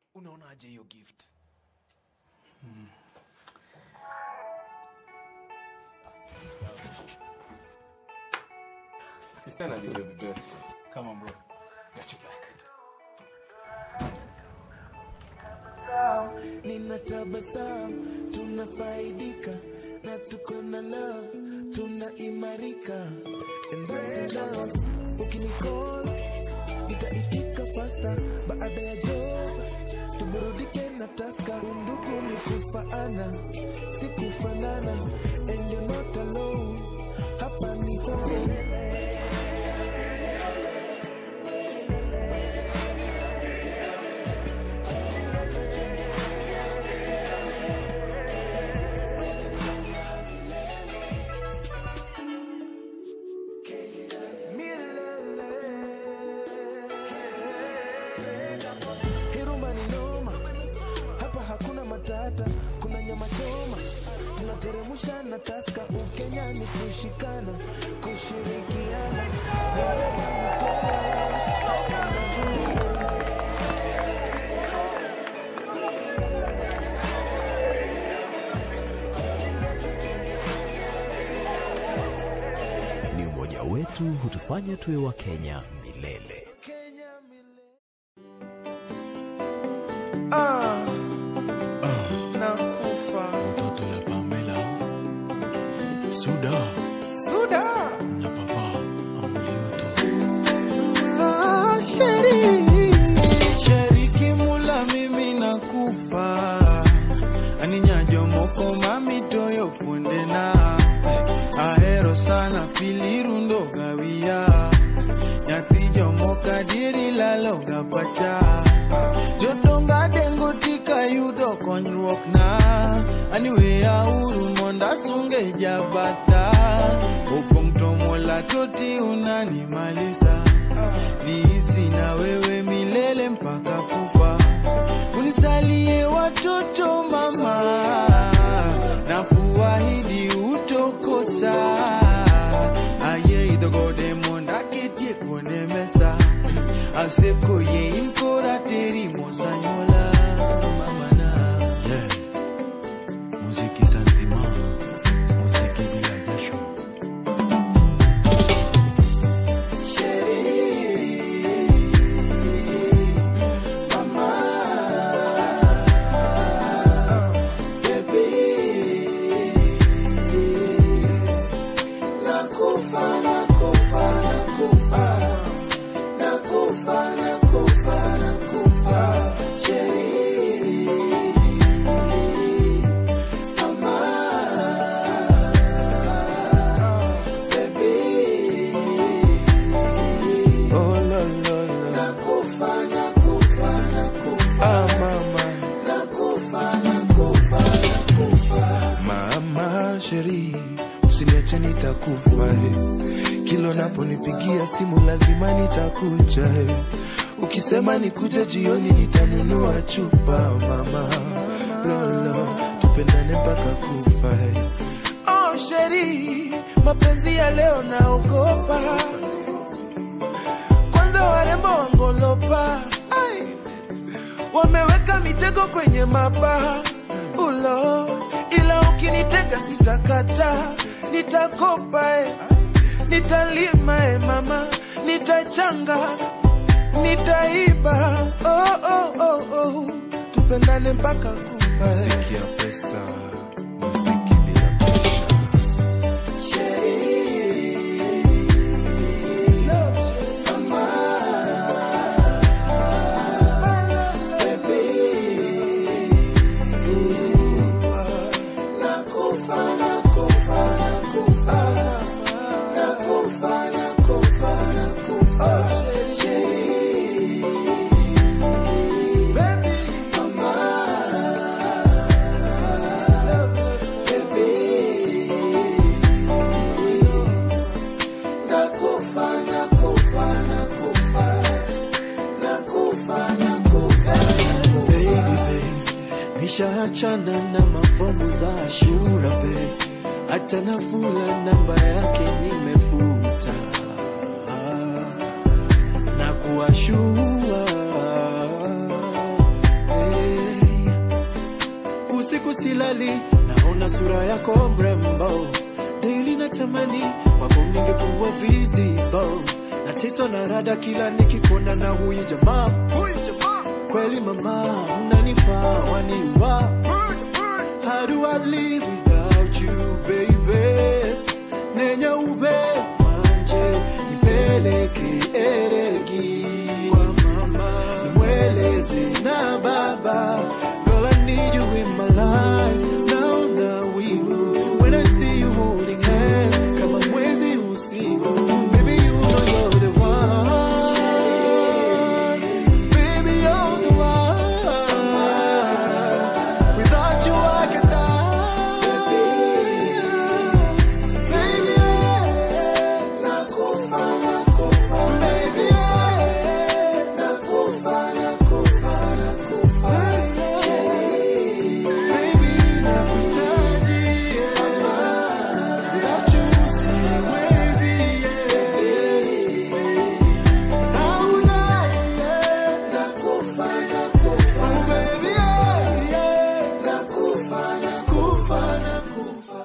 unaonaje hiyo gift Sister na deserve the best. come on bro got you back nina tabasamu tunafaidika na tuko na love tunaimarika And that's love ukinicall nitaitika fasta baada ya job tuburudike na taska undugu ni kufaana si kufanana and you're not alone hapa ni home Hiruma ni noma, hapa hakuna matata, kuna nyama choma, tunateremusha na taska. Ukenya ni kushikana, kushirikiana. Wherever you go, Ni umoja wetu hutufanya tuwe wa Kenya milele. Kenya milele. Ah, nakufa. mtoto ya Pamela Suda Suda. na papa Amulioto Ah, sheri. Sheriki mula mimi nakufa aninyajo moko mami toyo funde na ahero sana pilirundo gawia nyathi jomoka diri laloga pacha jodonga dengo tika yudo konyruok na aniweya uru monda sunge jabata opong' to mola toti unanimalisa niishi na wewe milele mpaka kufa unisalie watoto mama na kuahidi utokosa aye idhogode monda ketie kuone mesa asekoye inkora teri mosanyola mamana yeah. muziki santima muziki bila jasho Oh, lo, lo, lo. Ah, mama. Mama sheri, usiniache nitakufa eh. Kilo naponipigia simu lazima nitakuja eh. Ukisema nikuje jioni nitanunua chupa mama lolo, tupendane mpaka kufa eh. Oh sheri, mapenzi ya leo naogopa kwanza warembo wangolopa Ai. wameweka mitego kwenye mabaha ulo ila ukinitega sitakata nitakopa eh. nitalima eh, mama nitachanga nitaiba oh, oh, oh, oh. tupendane mpaka kufa eh. muziki ya pesa muziki bila presha nishaachana na mafomu za ashura be hata nafula namba yake nimefuta na kuashua silali naona sura yako mrembo daily natamani kwako ningekuwa visible nateswa na rada kila nikikuona na huyu jamaa kweli mama unanifaa waniwa How do I live without you, baby? Nenya ube manje, nipeleke eregi kwa mama, nimweleze na baba. Girl, I need you in my life. Naona wivu when I see you holding hands kama mwezi usiku. Baby, you know you're the one. Baby, you're the one. Without you, I can die. Baby, yeah. Nakufa, nakufa. Baby, yeah. Nakufa, nakufa, nakufa. Baby, nakuhitaji, yeah. Without you, siwezi, yeah. Nauna, yeah. Nakufa, nakufa. Oh, baby, yeah, yeah. Nakufa, nakufa, nakufa.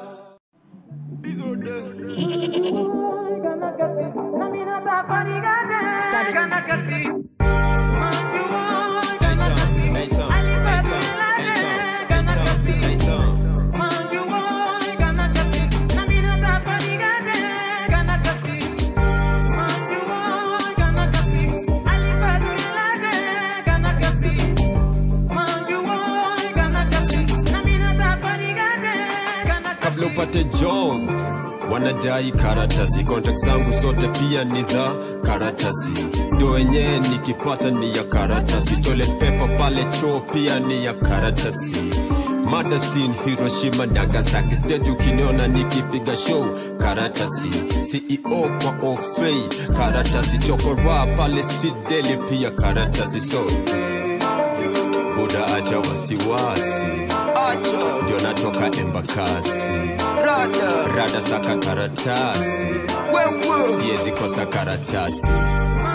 kabla upate job wanadai karatasi kontak zangu zote pia ni za karatasi ndo wenyewe nikipata ni ya karatasi toilet paper pale choo pia ni ya karatasi madasin hiroshima nagasaki stage ukiniona nikipiga show karatasi ceo kwa ofei karatasi chokora pale street daily pia karatasi so buda acha wasiwasi ndio natoka embakasi rada saka karatasi siwezi kosa karatasi